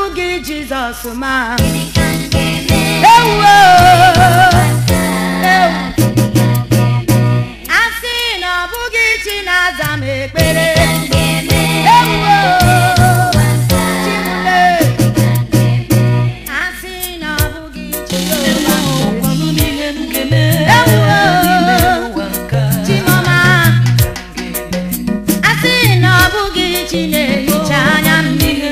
bụghị jizọs ma gịnị ka m ga-eme ewuo ewu Gịnị a sị na ọ bụghị chi na-aza m ekpere ka m ga-eme ewuo chimule a sị na ọ bụghị jehova ewuo chimọma a sị na ọ bụghị chi na-ehicha anya mmiri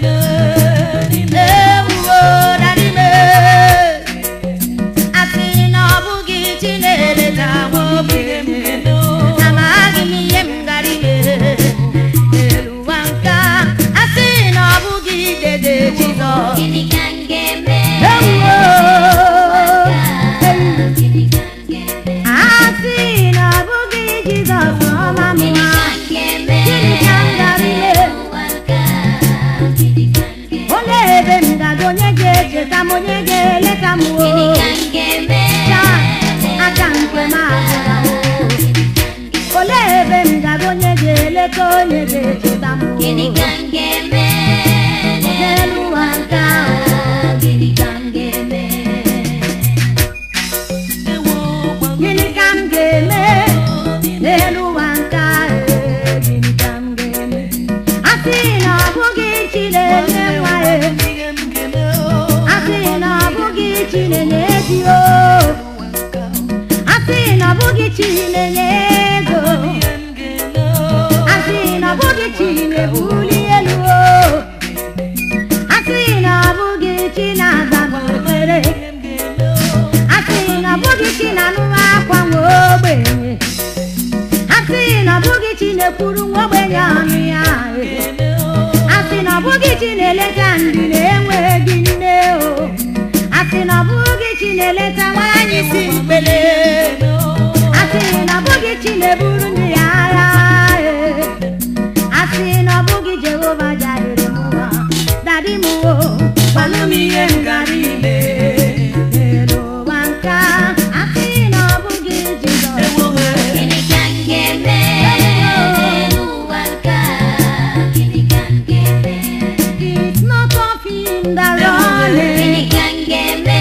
ewuo dadime a sị na ọ bụghị chi na-eleta nwa ogbenye amaghị m ihe m gara ime n'elu ụwa nke a a sị na ọ bụghị dede jizọs gịnị ka m ga-eme ewuo gịnị ka m ga-eme a sị na ọ bụghị jizọs ọma gịnị mma ka m ga-eme gịnị ka m gara ime ụwa nke a gịnị ka m ga-eme olee ebe m gaga onye ga-echeta m onye ga-eleta m gịnị o ka m ga-eme taa aka nke m agụla o olee ebe m gaga onye ga-eleta onye ga-echeta m o gịnị ka m ga-eme n'elu ụwa nke ahụ gịnị ka m ga-eme gịnị ka m ga-eme n'elu ụwa nke ahụ gịnị ka m ga-eme a sị na ọ bụghị chi na-enye nwa ya a sị na ọ bụghị chi na-enye di o a sị na ọ bụghị chi na-enye ego a sị na ọ bụghị chi na-ebuli elu o a sị na ọ bụghị chi na-aza m ekpere a sị na ọ bụghị chi na-anụ akwa nwa ogbenye a sị na ọ bụghị chi na-ekwuru nwa ogbenye ọnụ ya a sị na ọ bụghị chi na-eleta ndị na-enweghị nne o a sị na ọ bụghị chi na-eleta nwaanyị si mkpele a sị na ọ bụghị chi na-eburu ndị ya agha e. a sị na ọ bụghị jehova jarire m ụwa dadi m o gbalụ m ihe m gara ime n'elu ụwa nke a. a sị na ọ bụghị jizọs gịnị ka m ga-eme n'elu ụwa nke a gịnị ka m ga-eme It's not of him that runneth, gịnị ka m ga-eme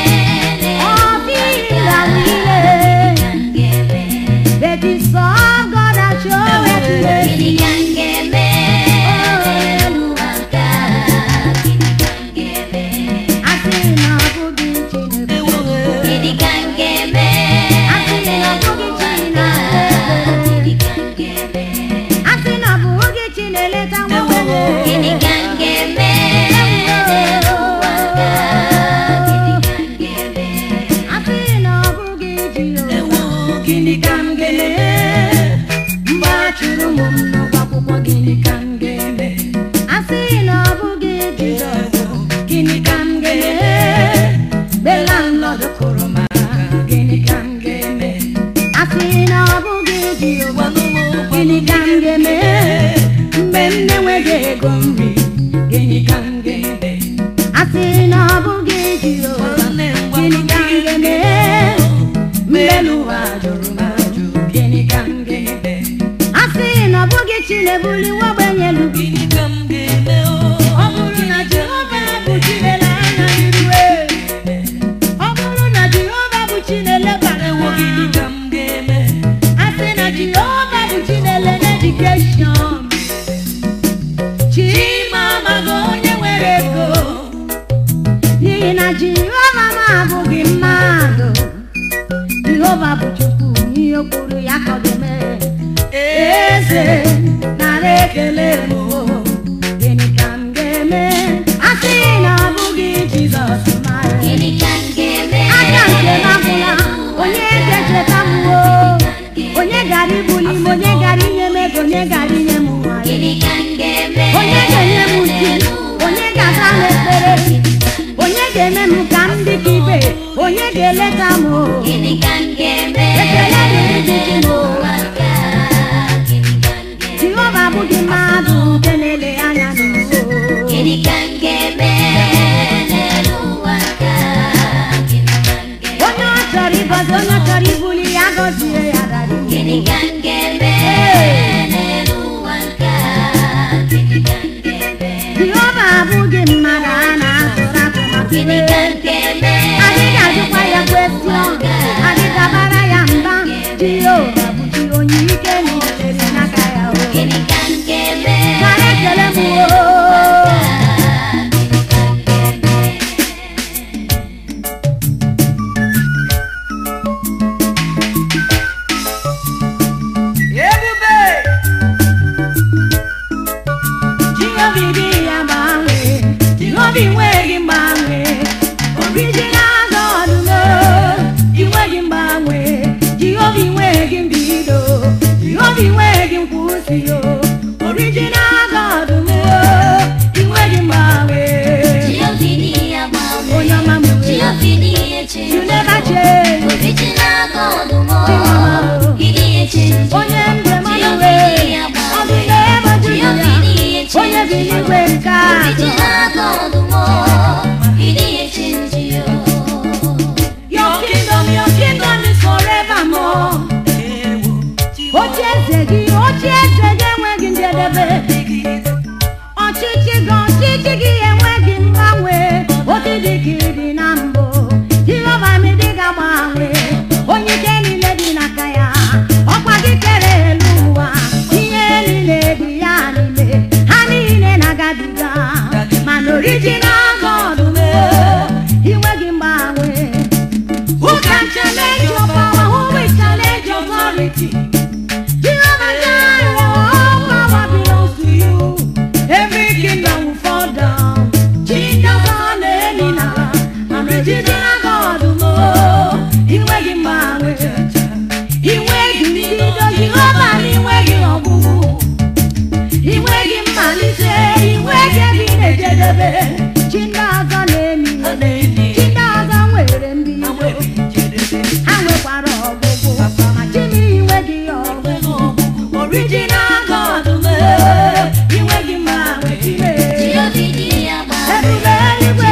of him that gịnị ka willeth, m ga-eme but it's of God that showeth mercy. gịnị ka m ga-eme n'elu ụwa nke a gịnị ka m ga-eme A sị na ọ bụghị Chineke, gịnị ka m ga-eme a sị na ọ bụghị Chineke, gịnị ka m ga-eme a sị na ọ bụghị Chineleta nwa ogbenye. gịnị ka m ga-eme n'elu ụwa nke a gịnị ka m ga-eme A sị na ọ bụghị Jehova. Gịnị ka m ga-eme Mgbe a chụrụ m n'ụgwọ akwụkwọ, gịnị ka m ga-eme? A sị na ọ bụghị Jizọs, gịnị ka m ga-eme? Mgbe landlord kụrụ m aka, gịnị ka m ga-eme? A sị na ọ bụghị Jehova, gịnị ka m ga-eme? Mgbe m na-enweghị ego nri, gịnị ka m ga-eme? A sị na ọ bụghị Jehova, gịnị ka m ga-eme? Mgbe elu ụwa jụrụ m ajụ, gịnị ka m ga-eme? A sị na ọ bụghị chi na-ebuli nwa ogbenye elu Gịnị ka m ga-eme ọ bụrụ na Jehova bụ chi na-ele anya n'iru ọ bụrụ na Jehova bụ chi na-elebara Ewo gịnị ka m ga-eme a sị na Jehova bụ chi na-ele n'edikeshọn Chima amaghị onye nwere ego n'ihi na Jehova m abụghị mmadụ Jehova bụ Chukwu ihe o kwuru ya ka ọ ga-eme eze nara ekele m o. gịnị ka m ga-eme a sị na ọ bụghị Jizọs mara gịnị ka m ga-eme aka nke m agwụla onye ga-echeta m o onye gara ibuli m onye gara inye m ego onye gara inye m nwa gịnị ka m ga-eme onye ga-enye m di onye ga-aza m ekpere onye ga-eme m ka m dị ka ibe onye ga-eleta m o gịnị ka m ga-eme ekele dịrị gị chi m o n'ụwa nke a gịnị ka m ga-eme Jehova abụghị mmadụ nke na-ele anya n'ụwa gịnị ka m ga-eme n'elu ụwa nke a gịnị ka m ga-eme onye ọ chọrọ ịgọzi onye ọ chọrọ ibuli ya gọzie ya dara iwu. gịnị ka m ga-eme n'elu ụwa nke a gịnị ka m ga-eme Jehova abụghị mmadụ Gịnị ka m ga-eme? adịghị ajụkwa ya kwestion adịghị abara ya mba jehova bụ chi onye ike na itere n'aka ya o Gịnị ka m ga-eme? Nara ekele m o Ebube jehova dị ya gbanwe jehova inweghị mgbanwe original God no inweghị mgbanwe jehova inweghị mbido jehova inweghị nkwụsị o original God no inweghị mgbanwe Jehova dị ya gbanwe. onye ọma m wee Jehova dị ya change. you never change Original God mo. Jehova. He dị ya change. onye ndụ mmadụ Jehova wee dị ya ọ gbanwe. dị n'ebe juru Jehova ya dị ya change. onye bi n'igwe nke a Original God mo. He dị ya change yo. Your kingdom, your kingdom is forevermore. ewo Oche eze gị, oche eze gị enweghị njedebe. Ọchịchị gị, ọchịchị gị enweghị mgbanwe. Odidi gị dị na mbụ. Jehova mi dị ga-agbanwe. Onye ike niile dị n'aka ya. Ọkwa gị kere elu ụwa. Ihe niile dị ya n'ime. Ha niile na-agabiga. Mana original God mee. Inweghị mgbanwe. Who can challenge your power? Who will challenge your authority? Jehovah Jireh, all power belongs to you. Every kingdom will fall down. Jesus on any now. I'm a original God, no. Inweghị mgbanwe. Inweghị mbido, Jehova na inweghị ọgwụgwụ. Inweghị mmalite, inweghị ebe ị na-ejedebe. Chi ndị ọzọ na-emi a na-eli Chi ndị ọzọ nwere mbido. enweghị njedebe ha nwekwara ọgwụgwụ ma chimiri nweghị ọgwụgwụ original God mee inweghị mgbanwe chime Jehova dị ya gbanwe. ebube eluigwe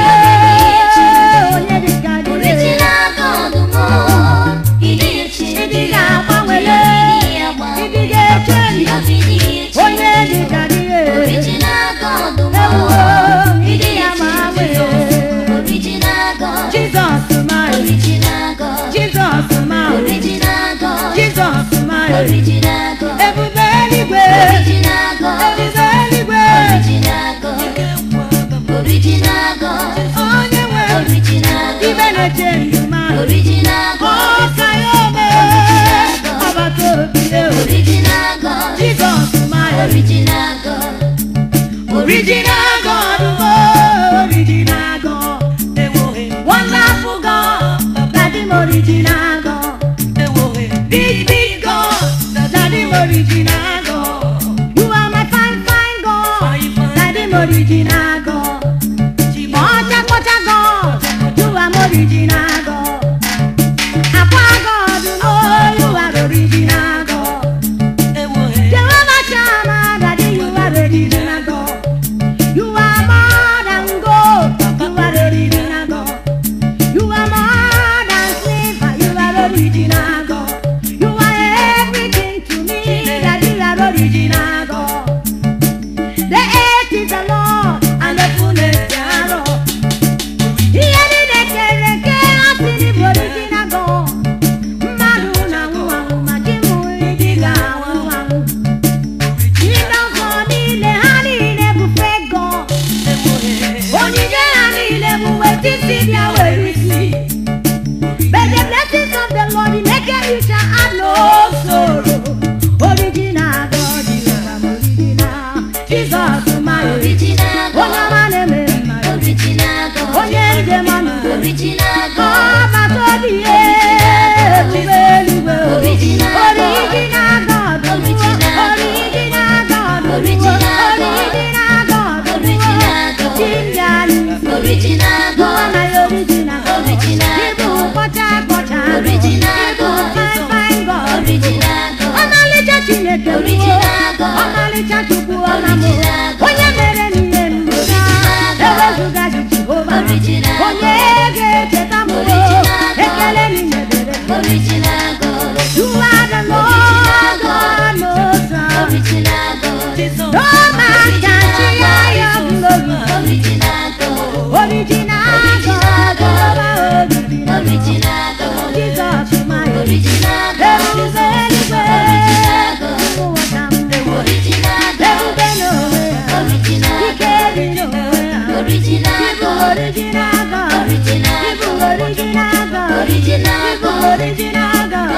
onye dịka gị Original God mo. He dị ya change. ịdị ga-agbanwele Jehova dị ya ịdị gbanwe. ga-eche Jehova dị ya change. onye dịka gị Original God mo. ewo He ịdị dị ya ga-agbanwe change. Original God. Jizọs ma Original God. Jizọs ma Original God. Jizọs ma Original God. ebube eluigwe Original God. ebube eluigwe Original God. Original God. onye nwe Original ibe God. na-eche ndụ ma Original God. ọka ya ome ọbata obi ya Original God. Jizọs ma Original God. original God oh, original God wonderful God daddy m original God big big God daddy m original God you are my fine fine God daddy m original God ọcha kpọcha God you are my original God akwa God no you are original God Jehovah Shammah, Daddy, you are original God. You are more than gold, you are original God. You are more than silver, you are original God. You are everything to me, Daddy, you are original God. The earth is the Lord and the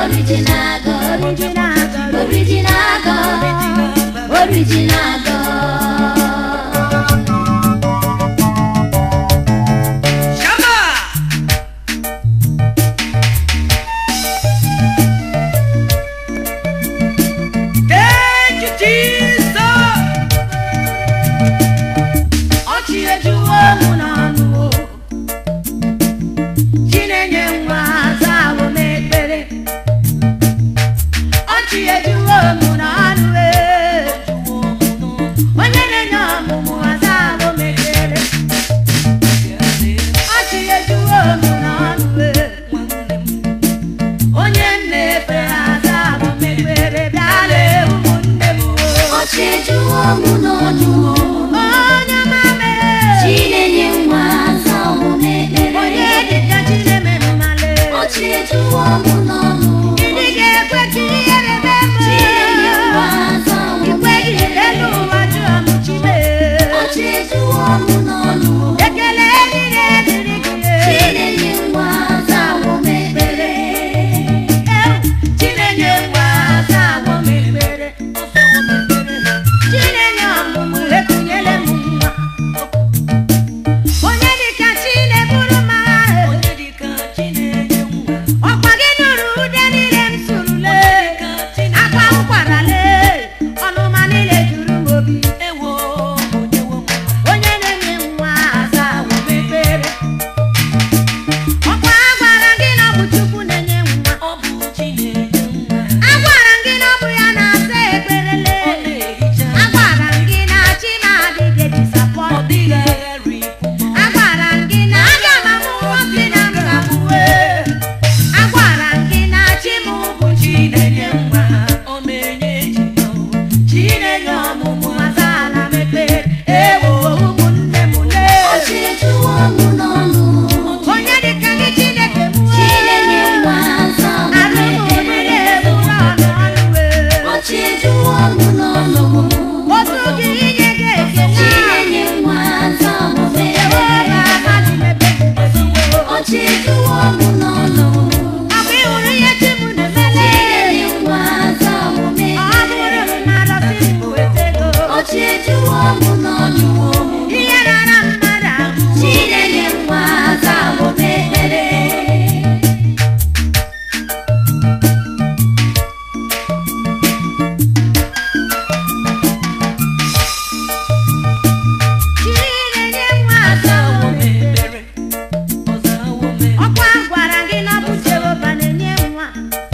Original God, original God, original God, original God. Shama! Thank you, Jesus! ọchị ejuwo mụ n'ọnụ o. Chinenye nwa azawo m ekpere ọchị ejuwo mụ n'ọnụ e. onye na-enye ọmụmụ azawo m ekpere ọchị ejuwo mụ n'ọnụ e. onye m na-efe azawo m ekpere bịala ụmụnne m o. Ọchị ejuwo mụ n'ọnụ, onye mame Chinenye nwa aza omume ekpere. onye dịka Chinemere male Ọchị ejuwo mụ n'ọnụ, ndị ga-ekwe ka ihere mee m Chinenye nwa aza omume ikweghị elu ekpere. ụwa jụọ m chime Ọchị ejuwo mụ n'ọnụ, ekele niile dịrị gị Chinenye nwa aza omume ekpere. Ewu, Chinenye nwa aza agwọ m ekpere Chinenye ọmụmụ ekunyele m nwa onye dịka Chineburu m agha Onye dịka Chinenye nwa, ọkwa gị nụrụ ude niile m surule ka Chineke akwa m kwarale ọnụma niile juru m obi ewo, onye nwe nwa. onye na-enye nwa aza agwọ m ekpere ọkwa a gwara gị na ọ bụ Chukwu na-enye nwa Ọ bụ Chinenye nwa, a gwara gị na ọ bụ ya na-asa ekperele ọ na-ehicha a gwara gị na chi na-adịghị ọ disapọnt dịghị agharị ikwu a gwara gị na aga m amụ nwoke na m ga-amụwe a gwara gị na chi m bụ Chinenye nwa ọ na-enye ejima o. Chinenye ọmụmụ azaala m ekpere ewo ụmụnne m lee Ọchị ejuwo mụ n'ọnụ, onye dịka gị Chineke m Chinenye nwa aza omume arụ m niile ekpere. bụrụ ọnụ ọnụ wee Ọchị ejuwo mụ n'ọnụ, otu gị inye gị ekele Chinenye nwa aza omume ewo ekpere. na amaghị m ebe m Ọchị ejuwo mụ n'ọnụ, ọ bụ ịhụrụ ihe chi m na-emele Chinenye nwa aza omume ọ bụrụ ekpere. m na-arọsị m weta ego Ọchị ejuwo mụ n'ọnụ, ihe rara mmadụ ahụ Chinenye nwa aza omume ekpere. Chinenye nwa azawo m ekpere ọkwa gwara gị na ọ bụ Jehova na-enye nwa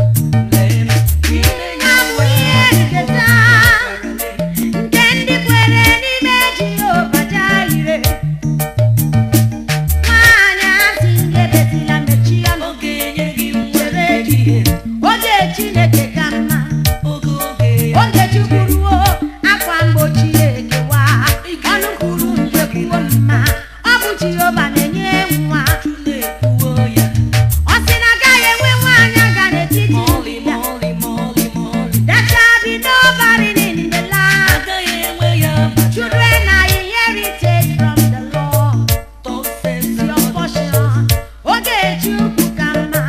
abụ ihe nketa nke ndị kwere n'ime Jehova jaire nwaanyị asị ngeretila mechie ọnụ chere echiche oge Chineke ka mma oge Chukwu ruo akwa mgbochi ekewa ọnụ kwuru mgbe kwuo mma ọ bụ Jehova na-enye nwa ọ sị na agaghị enwe nwaanyị aga n'etiti ndị ya There shall be no barren in the land. Children are inherited from the Lord. Your portion. Oge Chukwu ka mma.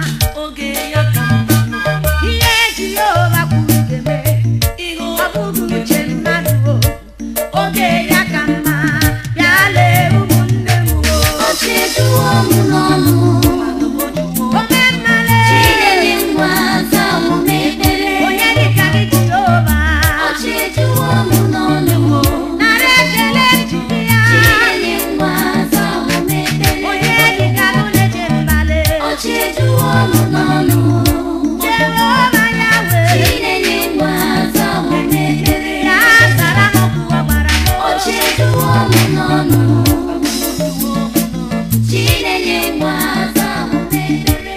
Ihe Jehova kwuru ga-eme. Ọ bụghị uche mmadụ o. Oge ya ka mma. Bịa lee ụmụnne m o. Ọchị ejuwo mụ n'ọnụ, Ome mmale. Chinenye nwa aza omume ekpere. Onye dịka gị Jehova. Ọchị ejuwo mụ n'ọnụ, Nara ekele njide ya. Chinenye nwa aza omume ekpere. Onye dịka gị na-eche mbale. Ọchị ejuwo mụ n'ọnụ, Jehova Yahweh. Chinenye nwa aza omume ekpere. Ya zara m okwu ọ gbara m. Ọchị ejuwo mụ n'ọnụ, Chinenye nwa aza omume ekpere.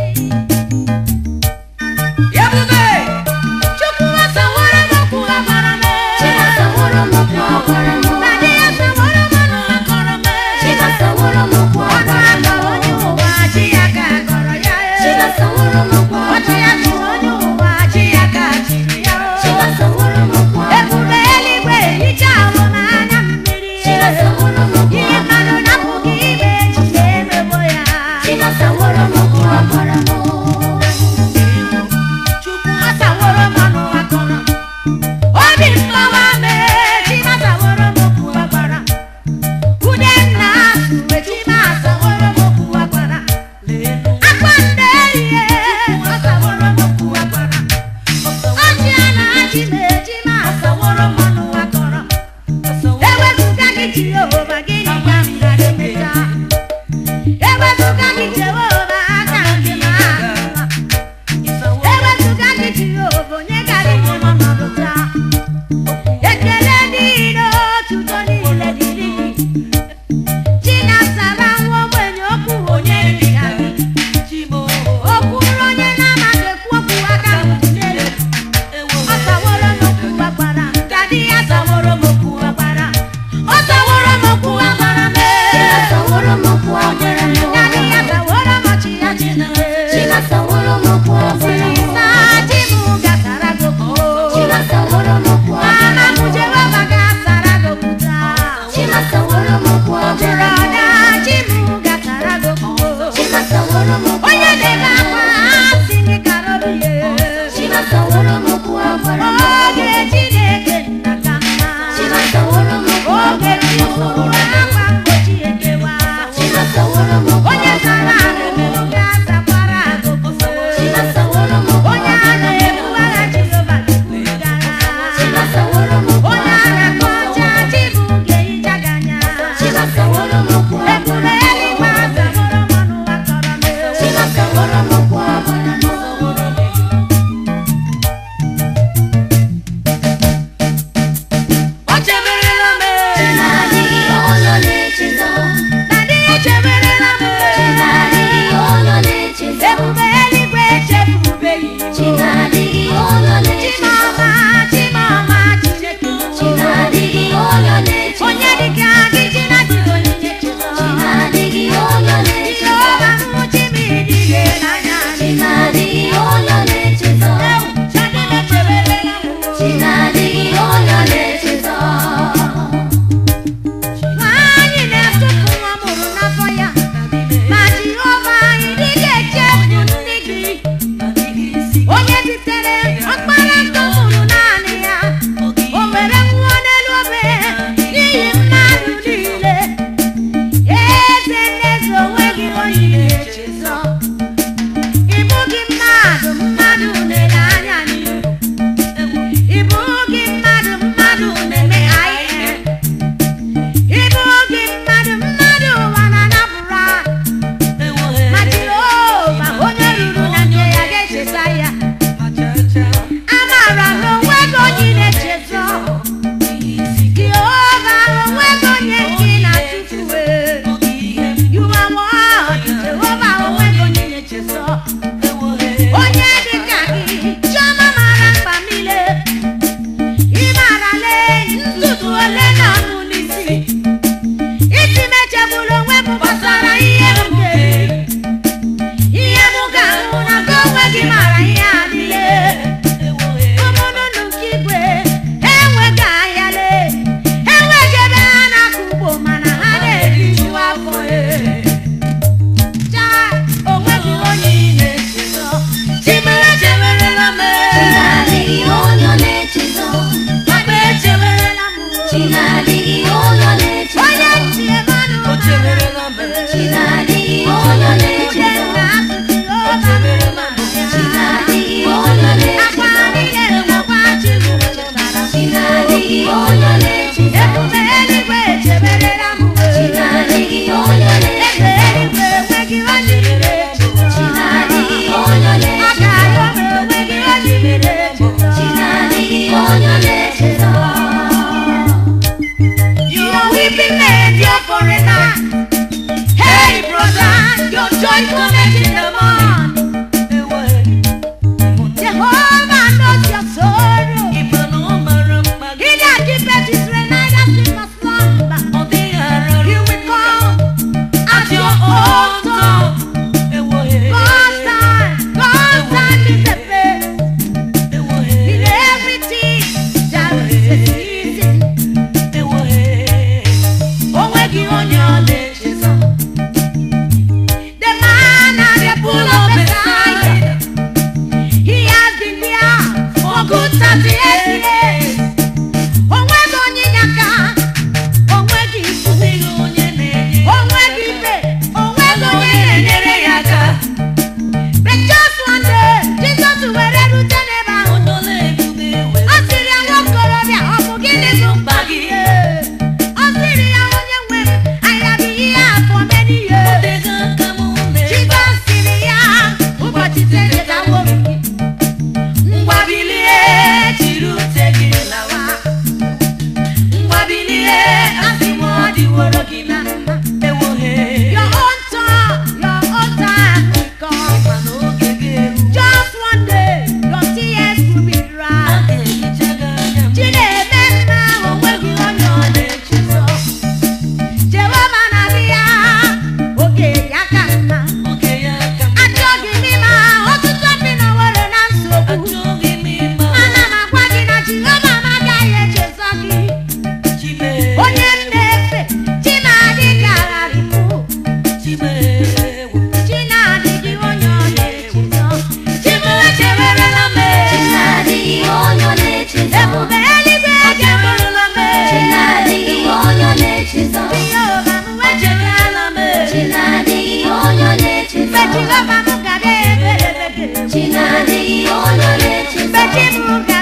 Chukwu asaworo m okwu ọ gwara m. Chimasaworo m okwu ọ gwara m. Daddy asaworo m ọnụ ọ kọrọ m. Chimasaworo m okwu ọ Ọnụ gwara m. aka onye ụwa chi ya ka gọrọ ya. Chimasaworo m okwu ọ Ọchị gwara ya m. chi onye ụwa chi ya ka chiri ya. Chimasaworo m okwu ọ gwara m. Ebube eluigwe hicha ahụ m anya mmiri. Chimasaworo m okwu Ihe ọ gwara mmadụ m. na-apụghị ime echiche emegbo ya. Chimasaworo m okwu ọ gwara m.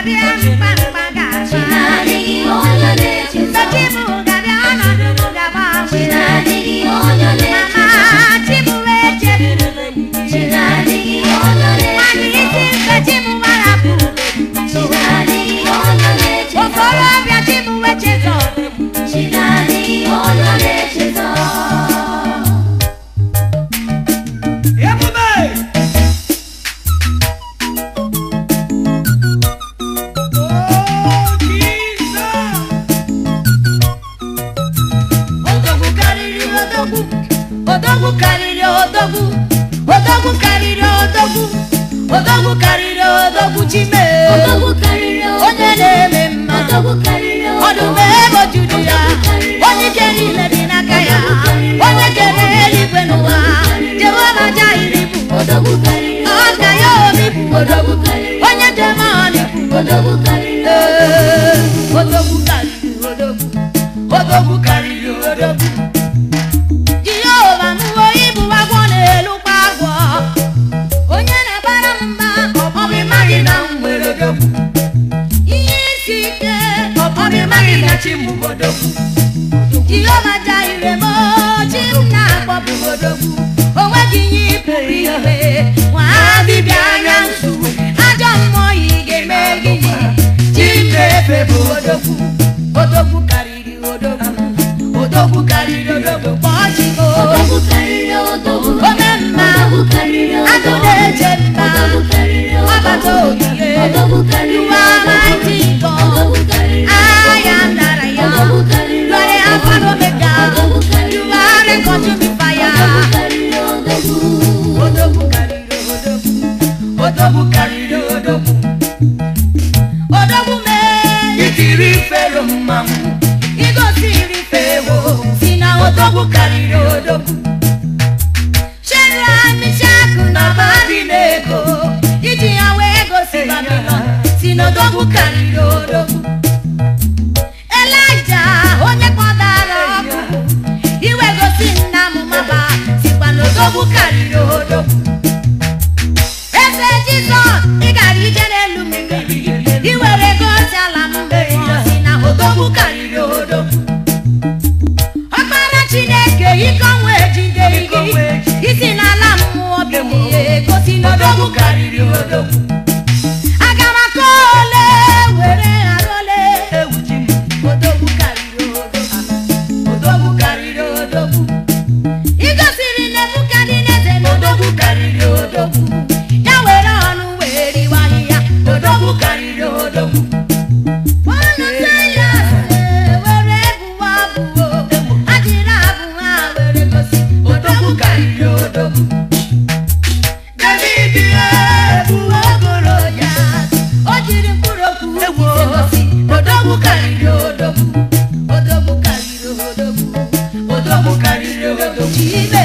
ga-abịa mkpamkpa ga-agba Chinadịghị onye na-echezọ mgbe chi m ga-abịa ọnọdụ m ga-agbanwe Chinadịghị onye na-echezọ mama chi m wee cheburu Chinadịghị onye nwanne na-echezọ isi mgbe chi m gbarapụ Chinadịghị onye na-echezọ okorobịa chi m wee chezọ Chinadịghị onye na-echezọ Ebube! Oh, Jesus! odogwu karịrị odogwu odogwu karịrị odogwu odogwu karịrị odogwu odogwu karịrị odogwu chime Odogwu karịrị onye na-eme mma Odogwu karịrị ọdụm ego juru ya onye ike niile dị n'aka ya onye kere eluigwe n'ụwa jehova jairi bụ Odogwu karịrị ọka ya obi bụ odogwu onye demoni bụ Odogwu karịrị Ee, odogwu karịrị odogwu odogwu karịrị odogwu jehova mụwo ibu agwọ na-elukwa agwọ onye na-agbara m mba ọ bụ ịmaghị na m nwere odogwu ihe isi ike ọ bụ ịmaghị na chi m bụ odogwu jehova jaire m chi m na-akpọpụ odogwu o nweghị ihe ịpụrụ ime nwa dibịa anya nsu ajọ mmụọ yi ga-eme gịnị chi m na-efe bụ odogwu odogwu karịrị odogwu odogwu karịrị odogwu kpọọ chi m Odogwu karịrị odogwu ome mma Odogwu karịrị agụ odogwu na-eche mma Odogwu karịrị ọbata ogige Odogwu karịrị ruo amaghị nkọ Odogwu karịrị agha nara ya Odogwu karịrị lọrị afọ n'omega Odogwu karịrị ruo arịkọtụ bifa ya Odogwu karịrị odogwu odogwu karịrị odogwu odogwu karịrị odogwu odogwu mee Itiri fero mmanwụ igosiri fewo si na odogwu karịrị odogwu shedra mishakụ na abadịnego iji ya wee gosi babilọn si na odogwu karịrị odogwu elija onye kpọtara ọkụ iwe gosi nna m maba sikwa na odogwu karịrị odogwu eze jizọs ị gara ije n'elu mmiri i were gosi ala mmụọ si na odogwu karịrị odogwu ọkpara chineke ike ọnwa ejide gị isi n'ala mmụọ bilie gosi na odogwu karịrị odogwu aga m aka ole were ghara ole ewu ji m odogwu karịrị odogwu odogwu karịrị odogwu ị gosiri nebukadneze na odogwu karịrị odogwu ya were ọnụ wee riwa ahịhịa odogwu karịrị odogwu ọnụ ya were bụwa abụọ ajiri abụ ha were gosi odogwu karịrị odogwu David ebu ogoro ya o jiri mkpụrụ okwu ise gosi odogwu karịrị odogwu odogwu karịrị odogwu odogwu karịrị odogwu chibe